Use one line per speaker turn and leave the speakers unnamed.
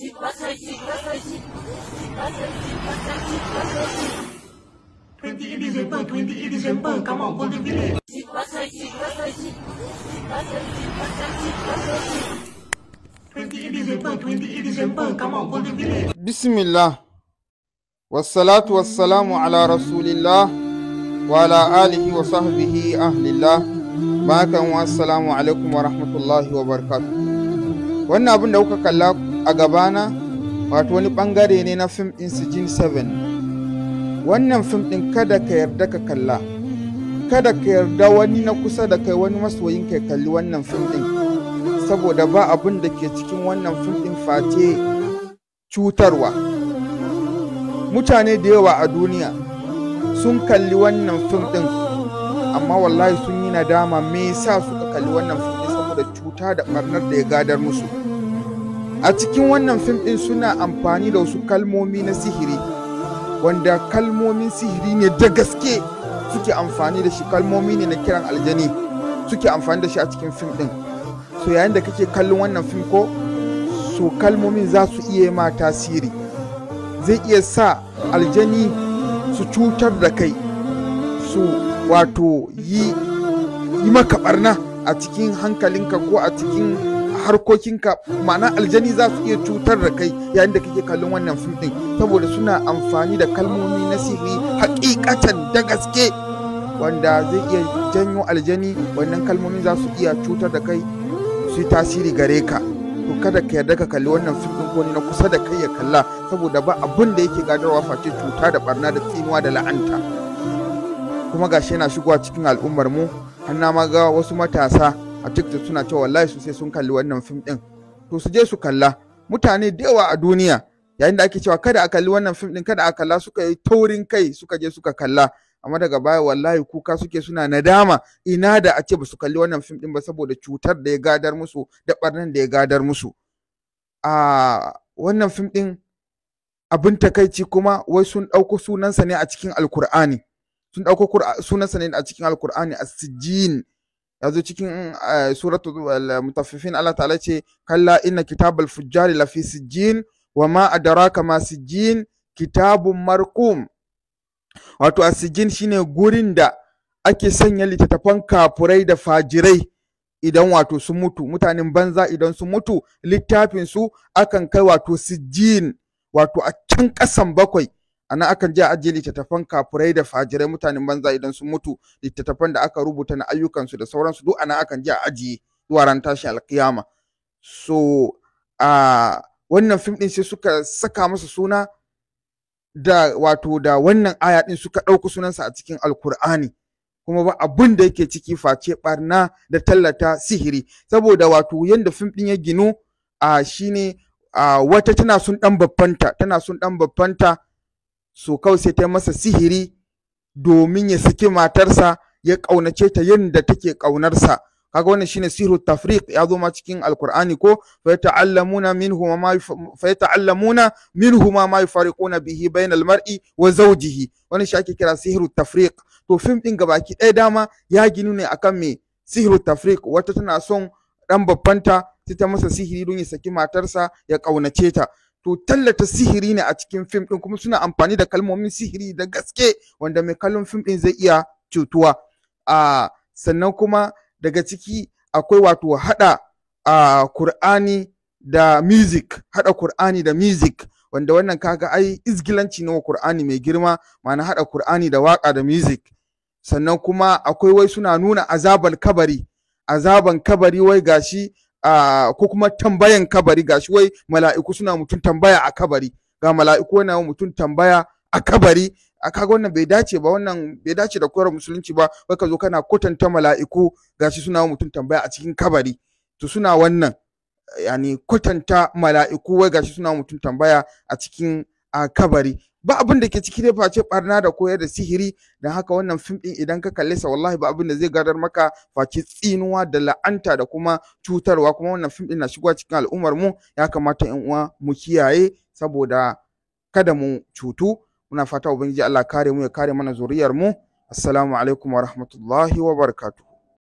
Twenty December, twenty December, come on, Golden Village. Twenty December, twenty December, come on, Golden Village.
bismillah wassalatu wassalamu ala rasulillah wa ala alihi wa sahbihi ahlillah bakan wa assalamu alaikum wa rahmatullahi wa barakatuh wannan abin da kuka kalla a gabana wato wani bangare ne na fim din sijin 7 wannan fim din kada ka yarda ka kalla kada ka yarda wani na kusa da kai wani masoyin kai kalli wannan fim din saboda ba abin da ke cikin wannan fim din face cutarwa mutane da yawa a duniya sun kalli wannan fim ɗin amma wallahi sun yi nadama me yasa suka kalli wannan fim ɗin saboda cuta da ɓarnar da ya gadar musu a cikin wannan fim ɗin suna amfani da wasu kalmomi na sihiri wanda kalmomin sihiri ne da gaske suke amfani da shi kalmomi ne na kiran aljani suke amfani da shi a cikin fim ɗin so yayin da kake kallon wannan fim ko so kalmomin za su iya ma tasiri zai iya sa aljani su cutar da kai su wato yi yi maka barna a cikin hankalinka ko a cikin harkokinka ma'ana aljani za su iya cutar da kai yayin da kake kallon wannan fim din saboda suna amfani da kalmomi na sihiri hakikatan da gaske wanda zai iya janyo aljani wannan kalmomi za su iya cutar da kai su yi tasiri gare ka to kada ka yarda ka kalli wannan fim din ko na kusa da kai ya kalla saboda ba abin da yake gadarwa face cuta da barna da tsinuwa da la'anta kuma gashi yana shigowa cikin al'ummar mu har na ma ga wasu matasa a TikTok suna cewa wallahi su sai sun kalli wannan fim din to su je su kalla mutane da yawa a duniya yayin da ake cewa kada a kalli wannan fim din kada a kalla suka yi taurin kai suka je suka kalla amma daga baya wallahi kuka suke suna nadama ina da a ce ba su kalli wannan fim din ba saboda cutar da ya gadar musu da barnan da ya gadar musu a wannan fim din abin takaici kuma wai sun ɗauko sunansa ne a cikin alkur'ani sun ɗauko sunansa ne a cikin alkur'ani a sijin ya zo cikin suratu mutaffifin Allah ta'ala ce kalla inna kitabal fujjari lafi sijin wa ma adraka ma sijin kitabun marqum wato asijin shine gurin da ake sanya littattafan kafurai da fajirai idan wato sun mutu mutanen banza idan sun mutu littafin su akan kai wato sijin wato a can ƙasan bakwai ana akan je a ajiye littattafan kafurai da fajirai mutanen banza idan sun mutu littattafan da aka rubuta na ayyukansu da sauransu duk ana akan je a ajiye zuwa ran tashin alkiyama so a wannan fim din sai suka saka masa suna da wato da wannan aya din suka ɗauki sunansa a cikin alkur'ani kuma ba abun da yake ciki face barna da tallata sihiri saboda wato yanda fim din ya ginu a shine a wata tana sun dan babbanta tana sun dan babbanta so kawai sai ta masa sihiri domin ya saki matarsa ya ƙaunace ta yadda take ƙaunarsa kaga wannan shine sihru tafriq ya zo ma cikin alqur'ani ko fa yata'allamuna minhu ma fa yata'allamuna minhu ma ma yufariquna bihi bainal mar'i wa zawjihi wannan shi ake kira sihru tafriq to film din gabaki ɗaya dama ya ginu ne akan me sihru tafriq wata tana son dan babbanta sai ta masa sihiri don ya saki matarsa ya ƙaunace ta to tallata sihiri ne a cikin fim din kuma suna amfani da kalmomin sihiri da gaske wanda mai kallon fim din zai iya cutuwa a sannan kuma daga ciki akwai wato hada a Kur'ani da music hada Kur'ani da music wanda wannan kaga ai izgilanci ne wa Kur'ani mai girma ma'ana hada Kur'ani da waka da music sannan kuma akwai wai suna nuna azaban kabari azaban kabari wai gashi a ko kuma tambayan kabari gashi wai mala'iku suna mutum tambaya a kabari ga mala'iku yana mutum tambaya a kabari a kaga wannan bai dace ba wannan bai dace da koyar musulunci ba wai ka zo kana kwatanta mala'iku gashi suna mutum tambaya a cikin kabari to suna wannan yani kwatanta mala'iku wai gashi suna mutum tambaya a cikin a kabari ba abin da ke ciki dai face barna da koyar da sihiri don haka wannan fim din idan ka kalle sa wallahi ba abin da zai gadar maka face tsinuwa da la'anta da kuma cutarwa kuma wannan fim din na shigowa cikin al'ummar mu ya kamata yan uwa mu kiyaye saboda kada mu cutu muna fata ubangiji Allah kare mu ya kare mana zuriyar mu assalamu alaikum wa rahmatullahi wa barakatuh